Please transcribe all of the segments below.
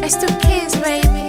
It's the kids, baby.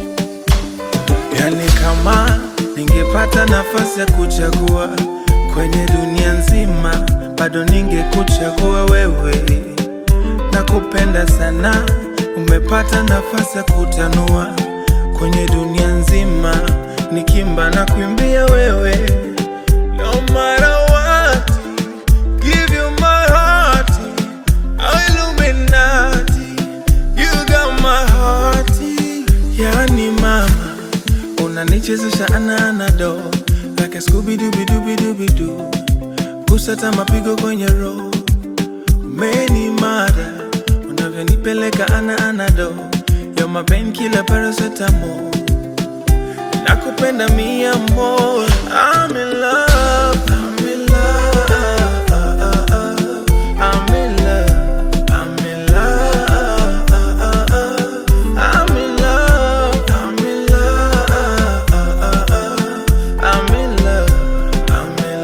Yani kama ningepata nafasi ya kuchagua kwenye dunia nzima, bado ningekuchagua wewe. Nakupenda sana, umepata nafasi ya kutanua kwenye dunia nzima, nikimba na kuimbia wewe. No matter what, give you my heart, Illuminati, you got my heart. Yani mama unanichezesha ananado like a Scooby Dooby Dooby Dooby Doo, kusata mapigo kwenye roho, umeni mada unavyonipeleka ana anado, you're my painkiller paracetamol, nakupenda mi amor, I'm in love, I'm in love, I'm in love, I'm in love, I'm in love, I'm in love, I'm in love, I'm in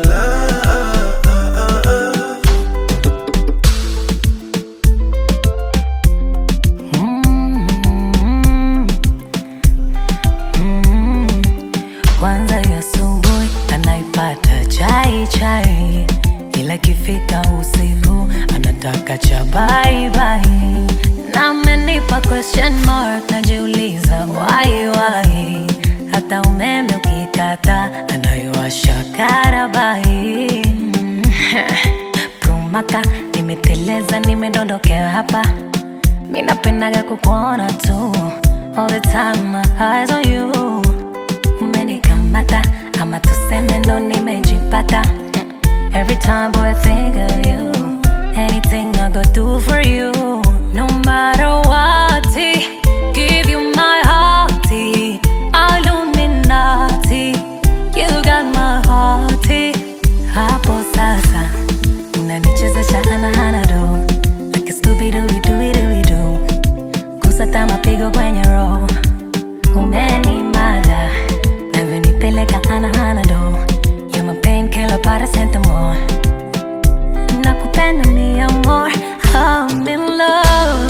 love. Kwanza ya asubuhi anaipata chai chai, ila kifika usiku anataka cha bye bye. Na amenipa question mark, najiuliza why why. Hata umeme ukikata anaiwasha karabai. Mm. Prumaka nimeteleza, nimedondokea hapa Mi napendaga kukuona tu All the time my eyes on you Umenikamata ama tuseme ndo nimejipata Mm. Every time boy I think of you Anything I go do for you No matter what Give you my heart Illuminati You got my heart Hapo sasa Unanichezesha ana do Like a Scooby Doo Doo Doo Doo Kusata mapigo kwenye roho Umenimada Navyonipeleka ana ana do You're my painkiller paracetamol Nakupenda mi amor I'm in love